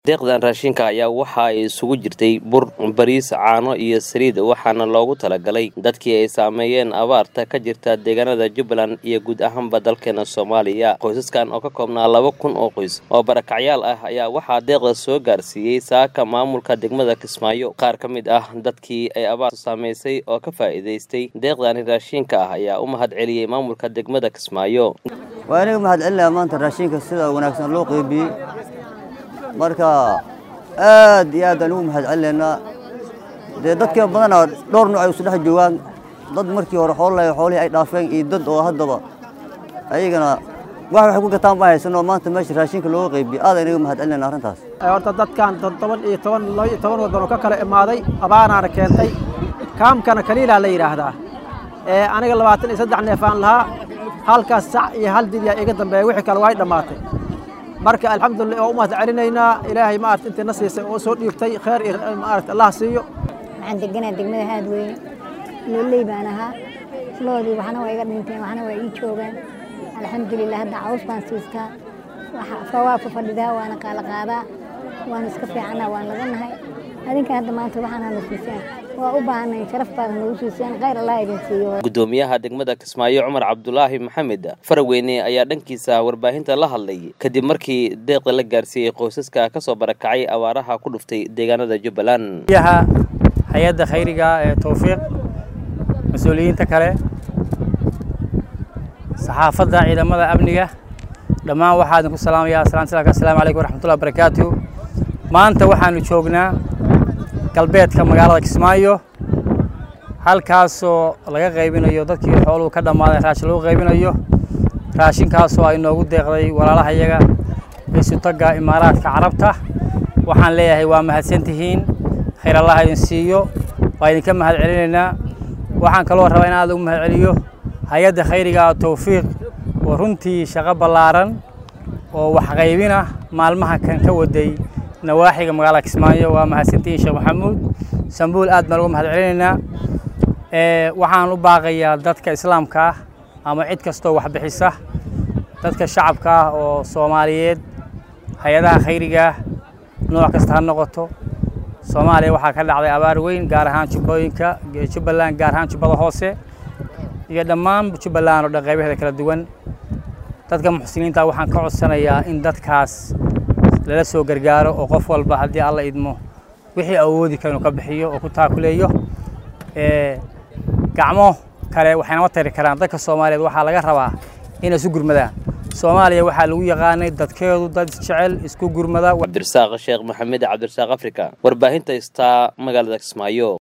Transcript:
deeqdan raashinka ayaa waxa ay isugu jirtay bur bariis caano iyo saliid waxaana loogu talagalay dadkii ay saameeyeen abaarta ka jirta deegaanada jubbaland iyo guud ahaanba dalkeena soomaaliya qoysaskan oo ka koobnaa laba kun oo qoys oo barakacyaal ah ayaa waxaa deeqda soo gaarsiiyey saaka maamulka degmada kismaayo qaar ka mid ah dadkii ay abaartu saamaysay oo ka faa'iidaystay deeqdani raashinka ah ayaa u mahad celiyey maamulka degmada kismaayo waa iniga mahad celinayaa maanta raashinka sida wanaagsan loo qeybiyey marka aad iyo aad aan ugu mahad celinaynaa dee dadka badanaa dhowr nooc ay isu dhex joogaan dad markii hore xoololay xoolihii ay dhaafeen iyo dad oo haddaba ayagana wax waxay ku gataan ma haysanoo maanta meesha raashinka looga qeybiyey aad aynaga mahad celinayna arrintaas horta dadkan todoban iyo toban laba iyo toban waddan oo ka kala imaaday abaanaana keentay kaamkana kaliilaa la yidhaahdaa ee aniga labaatan iyo saddex neef aan lahaa halkaas sac iyo hal didyaa iga dambeeya wixii kale way dhammaatay marka alxamdulillah waa u mahad celinaynaa ilaahay maarata intii na siisay oo soo dhiibtay khayr iyo maarata allah siiyo waxaan deganaa degmada haadweyne looley baan ahaa loodii waxna waa iga dhinteen waxna waa ii joogaan alxamdulilah hadda caws baan siistaa fawaafa fadhidaa waana qaala qaadaa waan iska fiicannaa waan laga nahay adinka hadda maanta waxaana na siisaan waa u baahanay sharaf baad nagu siiseen khayr allah idin siiyo gudoomiyaha degmada kismaayo cumar cabdulaahi maxamed faraweyne ayaa dhankiisa warbaahinta la hadlay kadib markii deeqda la gaarsiiyey qoysaska ka soo barakacay abaaraha ku dhuftay deegaanada jubbaland yaha hay-adda khayriga ee towfiiq mas-uuliyiinta kale saxaafadda ciidamada amniga dhammaan waxaa idinku salaamayaa asalaamtu assalaamu calaykum waraxmatullahi barakaatu maanta waxaanu joognaa galbeedka magaalada kismaayo halkaasoo laga qaybinayo dadkii xooluhu ka dhammaaday raashin lagu qaybinayo raashinkaasoo ay noogu deeqday walaalahayaga isutagga imaaraadka carabta waxaan leeyahay waa mahadsantihiin khayr allah idin siiyo waa idinka mahad celinaynaa waxaan kaloo rabaa in aad ugu mahad celiyo hay-adda khayriga towfiiq oo runtii shaqo ballaaran oo waxqaybina maalmaha kan ka waday nawaaxiga magaalada kismaayo waa mahadsantihiin sheekh maxamuud sambuul aad baan uga mahad celinaynaa waxaan u baaqayaa dadka islaamka ah ama cid kastoo wax bixisa dadka shacabka ah oo soomaaliyeed hay-adaha khayrigaah nooc kasta ha noqoto soomaaliya waxaa ka dhacday abaar weyn gaar ahaan jubbooyinka jubbaland gaar ahaan jubbada hoose iyo dhammaan jubbaland oo dhan qaybaheeda kala duwan dadka muxsiniinta waxaan ka codsanayaa in dadkaas lala soo gargaaro oo qof walba haddii alla idmo wixii awoodi kara inuu ka bixiyo oo ku taakuleeyo gacmo kale waxaynama tari karaan dadka soomaaliyeed waxaa laga rabaa inay isu gurmadaan soomaaliya waxaa lagu yaqaanay dadkeedu dad isjecel isku gurmada cabdirasaaq sheekh maxamed cabdirasaaq africa warbaahinta istaa magaalada kismaayo